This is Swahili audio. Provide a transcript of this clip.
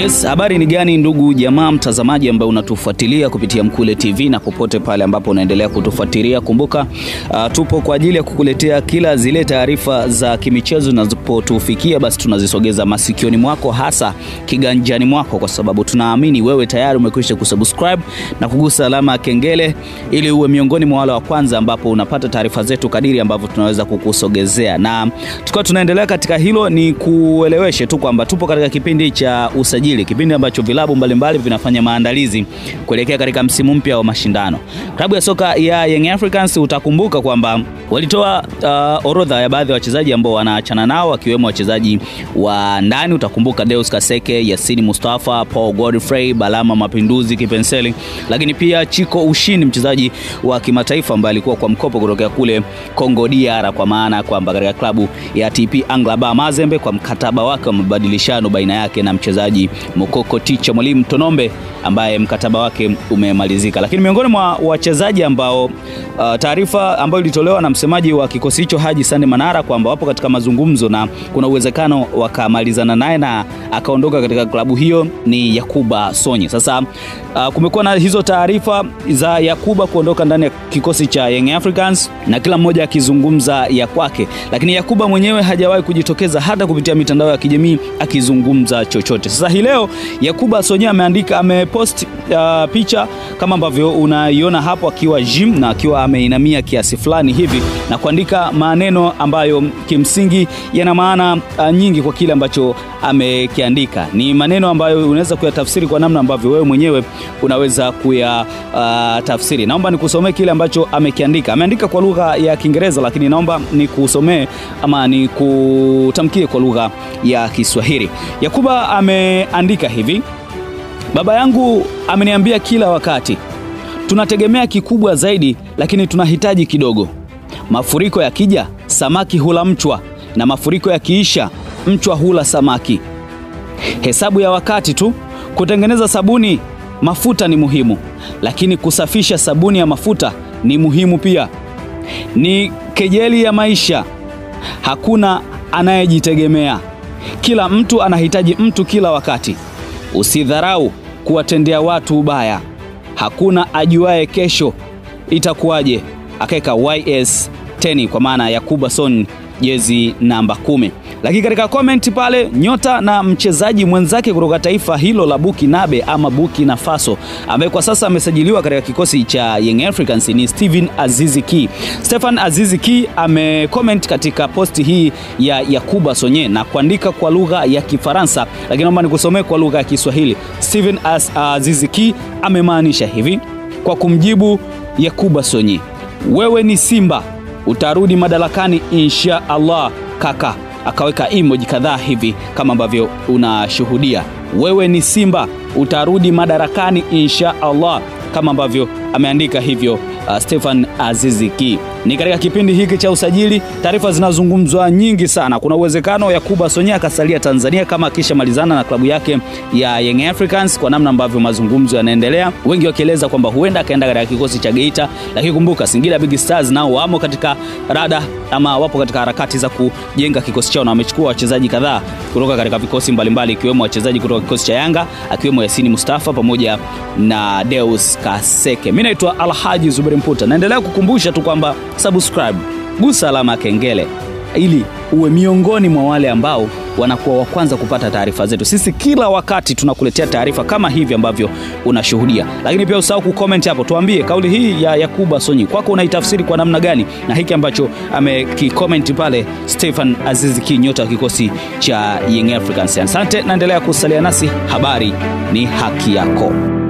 Yes, habari ni gani ndugu jamaa mtazamaji ambaye unatufuatilia kupitia Mkule TV na popote pale ambapo unaendelea kutufuatilia. Kumbuka uh, tupo kwa ajili ya kukuletea kila zile taarifa za kimichezo zinazopotufikia, basi tunazisogeza masikioni mwako, hasa kiganjani mwako, kwa sababu tunaamini wewe tayari umekwisha kusubscribe na kugusa alama ya kengele ili uwe miongoni mwa wale wa kwanza ambapo unapata taarifa zetu kadiri ambavyo tunaweza kukusogezea. Na tukiwa tunaendelea katika hilo, ni kueleweshe tu kwamba tupo katika kipindi cha usajili, kipindi ambacho vilabu mbalimbali vinafanya maandalizi kuelekea katika msimu mpya wa mashindano. Klabu ya soka ya Young Africans utakumbuka kwamba walitoa uh, orodha ya baadhi ya wachezaji ambao wanaachana nao wakiwemo wachezaji wa ndani. Utakumbuka Deus Kaseke, Yasini Mustafa, Paul Godfrey, Balama Mapinduzi Kipenseli, lakini pia Chiko Ushini, mchezaji wa kimataifa ambaye alikuwa kwa mkopo kutokea kule Congo DR, kwa maana kwamba katika klabu ya TP Anglaba Mazembe kwa mkataba wake wa mabadilishano baina yake na mchezaji Mokoko Ticha Mwalimu Tonombe ambaye mkataba wake umemalizika. Lakini miongoni mwa wachezaji ambao uh, taarifa ambayo ilitolewa na msemaji wa kikosi hicho Haji Sande Manara kwamba wapo katika mazungumzo na kuna uwezekano wakamalizana naye na akaondoka katika klabu hiyo ni Yakuba Sonye. Sasa uh, kumekuwa na hizo taarifa za Yakuba kuondoka ndani ya kikosi cha Young Africans na kila mmoja akizungumza ya kwake, lakini Yakuba mwenyewe hajawahi kujitokeza hata kupitia mitandao ya kijamii akizungumza chochote. Sasa hii leo Yakuba Sonye ameandika amepost uh, picha kama ambavyo unaiona hapo akiwa gym na akiwa ameinamia kiasi fulani hivi na kuandika maneno ambayo kimsingi yana maana uh, nyingi kwa kile ambacho amekiandika. Ni maneno ambayo unaweza kuyatafsiri kwa namna ambavyo wewe mwenyewe unaweza kuyatafsiri. Uh, naomba nikusomee kile ambacho amekiandika. Ameandika kwa lugha ya Kiingereza, lakini naomba nikusomee ama nikutamkie kwa lugha ya Kiswahili. Yakuba ameandika hivi: Baba yangu ameniambia kila wakati, tunategemea kikubwa zaidi, lakini tunahitaji kidogo. Mafuriko yakija, samaki hula mchwa, na mafuriko yakiisha, mchwa hula samaki. Hesabu ya wakati tu. Kutengeneza sabuni, mafuta ni muhimu, lakini kusafisha sabuni ya mafuta ni muhimu pia. Ni kejeli ya maisha. Hakuna anayejitegemea, kila mtu anahitaji mtu kila wakati. Usidharau kuwatendea watu ubaya. Hakuna ajuaye kesho itakuwaje. Akaweka YS 10 kwa maana Yakuba Son jezi namba kumi. Lakini katika komenti pale nyota na mchezaji mwenzake kutoka taifa hilo la Bukinabe ama Burkina Faso ambaye kwa sasa amesajiliwa katika kikosi cha Young Africans ni Steven Azizi Ki. Stefan Azizi Ki amecomment katika posti hii ya Yakuba Sonye na kuandika kwa lugha ya Kifaransa, lakini naomba nikusomee kwa lugha ya Kiswahili. Steven Azizi Ki amemaanisha hivi kwa kumjibu Yakuba Sonye, wewe ni Simba, utarudi madarakani insha Allah kaka akaweka emoji kadhaa hivi kama ambavyo unashuhudia. Wewe ni Simba, utarudi madarakani insha Allah, kama ambavyo ameandika hivyo uh, Stefan Azizi Ki. Ni katika kipindi hiki cha usajili, taarifa zinazungumzwa nyingi sana. Kuna uwezekano Yakuba Sonye akasalia Tanzania kama akishamalizana na klabu yake ya Young Africans, kwa namna ambavyo mazungumzo yanaendelea, wengi wakieleza kwamba huenda akaenda katika kikosi cha Geita. Lakini kumbuka Singida Big Stars nao wamo katika rada ama wapo katika harakati za kujenga kikosi chao na wamechukua wachezaji kadhaa kutoka katika vikosi mbalimbali, ikiwemo wachezaji kutoka kikosi cha Yanga akiwemo Yasini Mustafa pamoja na Deus Kaseke. Mimi naitwa Alhaji Zuberi Mputa, naendelea kukumbusha tu kwamba subscribe, gusa alama ya kengele ili uwe miongoni mwa wale ambao wanakuwa wa kwanza kupata taarifa zetu. Sisi kila wakati tunakuletea taarifa kama hivi ambavyo unashuhudia, lakini pia usahau kucomment hapo, tuambie kauli hii ya Yakuba Sonyi kwako unaitafsiri kwa namna gani, na hiki ambacho amekicomment pale Stefan Aziz Ki, nyota wa kikosi cha Young Africans. Asante, naendelea kusalia nasi, habari ni haki yako.